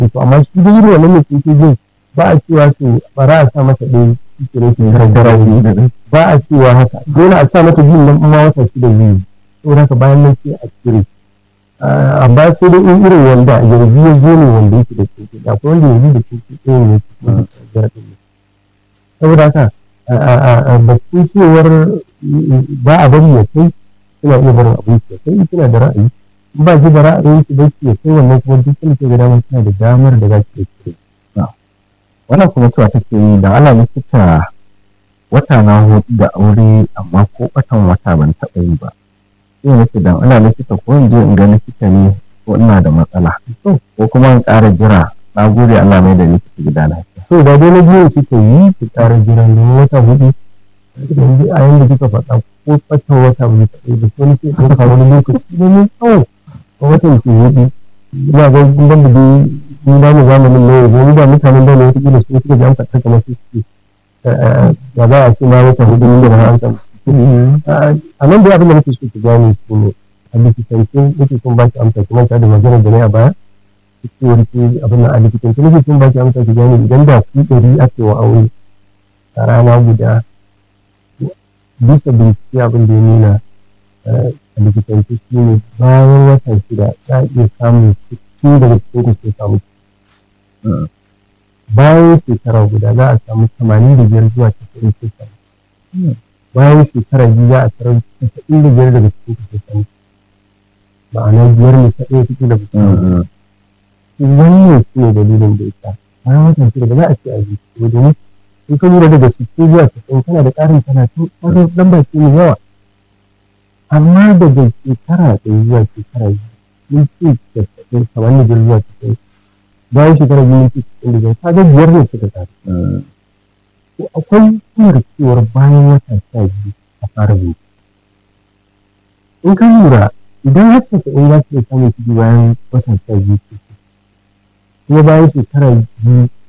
to amma shi da irin wannan mai keke jin ba a cewa to bara a sa mata ɗaya shi ke rashin gargara ba a cewa haka dole a sa mata biyun nan ma wata shida biyu saboda haka bayan nan sai a cire amma sai dai in irin wanda yanzu ya zo ne wanda yake da keke da akwai wanda yanzu da keke ɗaya ne saboda haka batun cewar ba a bari ya kai suna iya barin abin ya kai suna da ra'ayi ba ji da ra'ayin su bai ya kai wannan kuma duk sun ke da damar suna da damar da za su iya cire wannan kuma cewa take yi da ala likita wata na hudu da aure amma ko batan wata ban taɓa yi ba sai nake dan ana likita ko in je in ga likita ne ko ina da matsala ko kuma in ƙara jira na gode Allah mai da likita gida lafiya to da dai na biyu kika yi ki ƙara jira ne wata hudu yanzu a yanda kika faɗa ko ɓatan wata bai taɓa yi ba ko nake ɗauka wani lokaci ne mai tsawo a watan ke hudu ina ga ban da dai ni da mu zamanin ne yanzu da mutanen da ne wata kila su suka ji an faɗa kamar su suke ba za a ce ma wata hudu ne da an samu a nan da abin da nake so ki gane shi ne a likitance nake son ba ki amsa ki manta da magana da ne a baya cewar ki abin a likitance nake son ba ki amsa ki gane idan da ku ɗari ake wa aure a rana guda bisa bincike abin da ya nuna a likitance shi ne bayan wata shida za a iya samun cikin daga cikin ku sai samu bayan shekara guda za a samu tamanin da biyar zuwa casa'in sai samu bayan shekara biyu za a tarar casa'in da biyar daga cikin ku sai samu ma'ana biyar ne ta ɗaya cikin da ku samu wannan shi ne dalilin da ita bayan wata shida ba za a ce a ji ko domin in ka lura daga sittin zuwa casa'in kana da ƙarin talatin ƙarin ɗan baki mai yawa amma daga shekara ɗaya zuwa shekara biyu mun ce casa'in kamar da biyar zuwa casa'in bayan shekara biyu mun ce casa'in da biyar ka ga biyar ne suka ƙaru to akwai hanyar cewar bayan wata sha biyu a fara bincike in ka lura idan har casa'in za su iya samun ciki bayan wata sha biyu kuma bayan shekara biyu